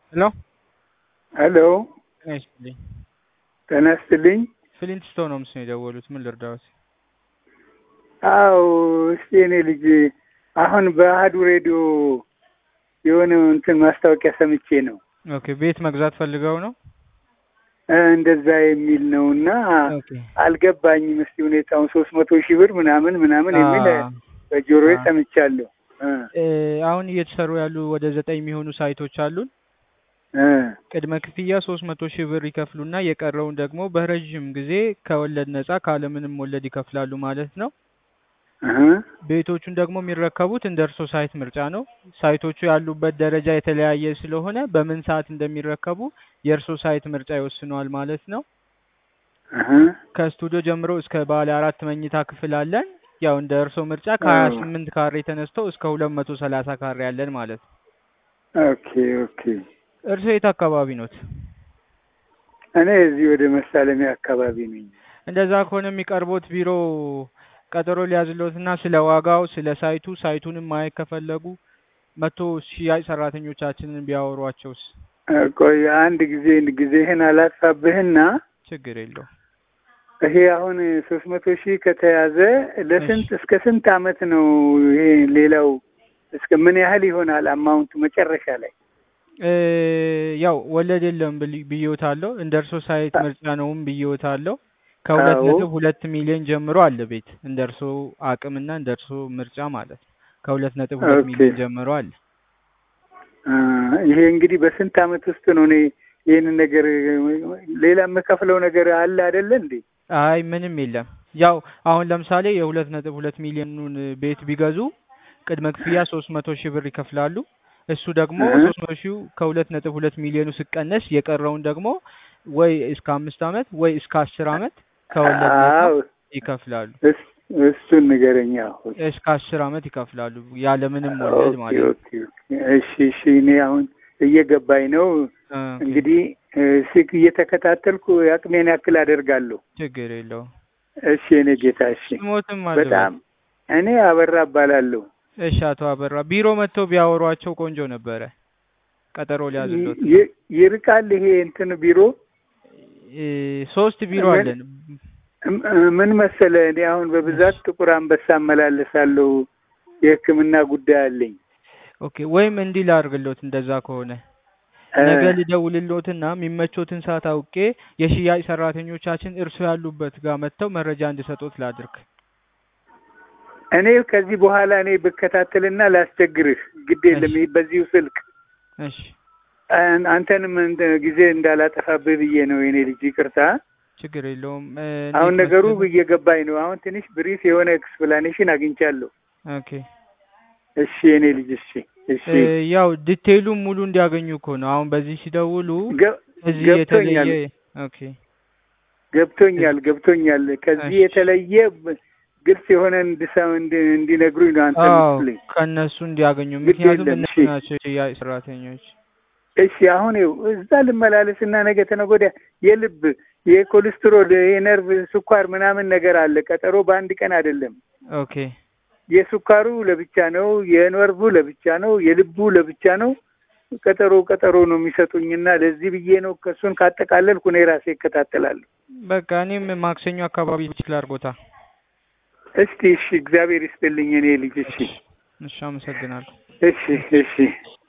ሄሎ ሄሎ ጤና ይስጥልኝ። ጤና ይስጥልኝ። ፍሊንት ስቶን ነው ምስል የደወሉት። ምን ልርዳዎት? አዎ እስቲ እኔ ልጅ አሁን በአህዱ ሬዲዮ የሆነ እንትን ማስታወቂያ ሰምቼ ነው ኦኬ ቤት መግዛት ፈልገው ነው? እ እንደዛ የሚል ነው እና ኦኬ አልገባኝም። እስቲ ሁኔታውን ሶስት መቶ ሺህ ብር ምናምን ምናምን የሚል አ- በጆሮዬ አ- ሰምቻለሁ። እ እ አሁን እየተሰሩ ያሉ ወደ ዘጠኝ የሚሆኑ ሳይቶች አሉን። እ ቅድመ ክፍያ ሶስት መቶ ሺህ ብር ይከፍሉና የቀረውን ደግሞ በረዥም ጊዜ ከወለድ ነጻ ካለምንም ወለድ ይከፍላሉ ማለት ነው። እህ ቤቶቹን ደግሞ የሚረከቡት እንደ እርሶ ሳይት ምርጫ ነው። ሳይቶቹ ያሉበት ደረጃ የተለያየ ስለሆነ በምን ሰዓት እንደሚረከቡ የእርሶ ሳይት ምርጫ ይወስነዋል ማለት ነው። እህ ከስቱዲዮ ጀምሮ እስከ ባለ አራት መኝታ ክፍል አለን። ያው እንደ እርሶ ምርጫ ከሀያ አዎ። ስምንት ካሬ ተነስቶ እስከ ሁለት መቶ ሰላሳ ካሬ አለን ማለት ነው። ኦኬ ኦኬ። እርሶ የት አካባቢ ኖት? እኔ እዚህ ወደ መሳለሚያ አካባቢ ነኝ። እንደዛ ከሆነ የሚቀርቦት ቢሮ ቀጠሮ ሊያዝሎትና ስለ ዋጋው ስለ ሳይቱ ሳይቱንም ማየት ከፈለጉ መቶ ሽያጭ ሰራተኞቻችንን ቢያወሯቸውስ? እ ቆይ አንድ ጊዜ ጊዜህን አላጥፋብህና ችግር የለው። ይሄ አሁን ሶስት መቶ ሺህ ከተያዘ ለስንት እስከ ስንት አመት ነው? ይሄ ሌላው እስከ ምን ያህል ይሆናል አማውንቱ መጨረሻ ላይ? እ ያው ወለድ የለም ብል- ብዬዎታለሁ። እንደ እርሶ ሳይት ምርጫ ነውም ብዬዎታለሁ። ከሁለት አዎ። ነጥብ ሁለት ሚሊዮን ጀምሮ አለ ቤት እንደ እርሶ አቅምና እንደ እርሶ ምርጫ ማለት ነው። ከሁለት ነጥብ ሁለት ኦኬ። ሚሊዮን ጀምሮ አለ። አ፣ ይሄ እንግዲህ በስንት አመት ውስጥ ነው እኔ ይህንን ነገር ሌላ የምከፍለው ነገር አለ አይደለ እንዴ? አይ ምንም የለም። ያው አሁን ለምሳሌ የሁለት ነጥብ ሁለት ሚሊዮኑን ቤት ቢገዙ ቅድመ ክፍያ ሶስት መቶ ሺህ ብር ይከፍላሉ። እሱ ደግሞ እህ። ሶስት መቶ ሺው ከሁለት ነጥብ ሁለት ሚሊዮኑ ሲቀነስ የቀረውን ደግሞ ወይ እስከ አምስት አመት ወይ እስከ አስር አመት ከወለድ ነጻ አዎ ይከፍላሉ። እስ- እሱን ንገረኛ። እስከ አስር አመት ይከፍላሉ ያለምንም ወለድ ኦኬ ማለት ነው። ኦኬ ኦኬ። እሺ እሺ። እኔ አሁን እየገባኝ ነው። ኦኬ፣ እንግዲህ እ፣ ስልክ እየተከታተልኩ የአቅሜን ያክል አደርጋለሁ። ችግር የለውም። እሺ እኔ ጌታ እሺ። ስሞትም አለ በጣም እኔ አበራ እባላለሁ። እሺ፣ አቶ አበራ ቢሮ መጥተው ቢያወሯቸው ቆንጆ ነበረ። ቀጠሮ ሊያዝሎት ነው። ይ- ይርቃል ይሄ እንትን ቢሮ እ፣ ሶስት ቢሮ ምን- አለን። እም- ምን መሰለ፣ እኔ አሁን በብዛት ጥቁር አንበሳ እመላለሳለሁ። የሕክምና ጉዳይ አለኝ። ኦኬ ወይም እንዲህ ላድርግሎት፣ እንደዛ ከሆነ እ፣ ነገ ልደውልሎትና የሚመቾትን ሰዓት አውቄ የሽያጭ ሰራተኞቻችን እርሶ ያሉበት ጋር መጥተው መረጃ እንዲሰጡት ላድርግ። እኔ ከዚህ በኋላ እኔ ብከታተልና ላስቸግርህ ግድ የለም። እሺ። ይህ በዚሁ ስልክ እሺ አን- አንተንም እንደ- ጊዜ እንዳላጠፋብህ ብዬ ነው የኔ ልጅ። ይቅርታ። ችግር የለውም። እ፣ አሁን እንዴት ነገሩ መሰለህ? እየገባኝ ነው። አሁን ትንሽ ብሪፍ የሆነ ኤክስፕላኔሽን አግኝቻለሁ። ኦኬ እሺ የኔ ልጅ እሺ እሺ እ፣ ያው ዲቴይሉን ሙሉ እንዲያገኙ እኮ ነው። አሁን በዚህ ሲደውሉ ገ- እዚህ ገብቶኛል የተለየ ኦኬ ገብቶኛል ገብቶኛል። ከዚህ እሺ። የተለየ ብ- ግልጽ የሆነ እንድሰ- እንድ- እንዲነግሩኝ ነው አንተ አዎ ምስልኝ። ከእነሱ እንዲያገኙ ግድ ምክንያቱም የለም፣ እነሱ እሺ። ናቸው የሽያጭ ሰራተኞች። እሺ አሁን ይኸው እዛ ልመላለስና ነገ ተነገ ወዲያ የልብ የኮሌስትሮል የነርቭ ስኳር ምናምን ነገር አለ። ቀጠሮ በአንድ ቀን አይደለም። ኦኬ የስኳሩ ለብቻ ነው፣ የነርቭ ለብቻ ነው፣ የልቡ ለብቻ ነው። ቀጠሮ ቀጠሮ ነው የሚሰጡኝና ለዚህ ብዬ ነው ከእሱን ካጠቃለልኩ እኔ ራሴ እከታተላለሁ። በቃ እኔም ማክሰኞ አካባቢ ችግር አድርጎታ። እስቲ እሺ፣ እግዚአብሔር ይስጥልኝ እኔ ልጅ። እሺ እሺ አመሰግናለሁ። እሺ እሺ